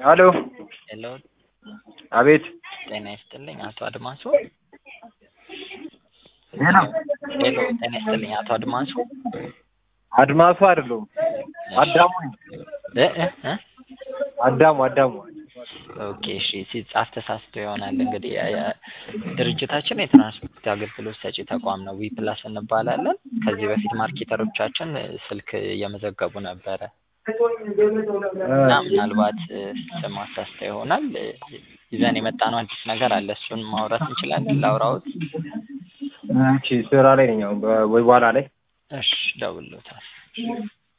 ሄሎ ሄሎ አቤት ጤና ይስጥልኝ አቶ አድማሱ ሄሎ ሄሎ ጤና ይስጥልኝ አቶ አድማሱ አድማሱ አይደለሁም አዳሙ ነኝ እ እ እ አዳሙ አዳሙ ኦኬ እሺ ሲጻፍ ተሳስቶ ይሆናል እንግዲህ የ- የ- ድርጅታችን የትራንስፖርት አገልግሎት ሰጪ ተቋም ነው ዊ ፕላስ እንባላለን ከዚህ በፊት ማርኬተሮቻችን ስልክ እየመዘገቡ ነበረ እና ምናልባት እ፣ ስም አሳስቶ ይሆናል እ፣ ይዘን የመጣነው አዲስ ነገር አለ እሱን ማውራት እንችላለን ላውራዎት እሺ ስራ ላይ ነኝ አሁን በ- ወይ በኋላ ላይ እሺ ደውሎታል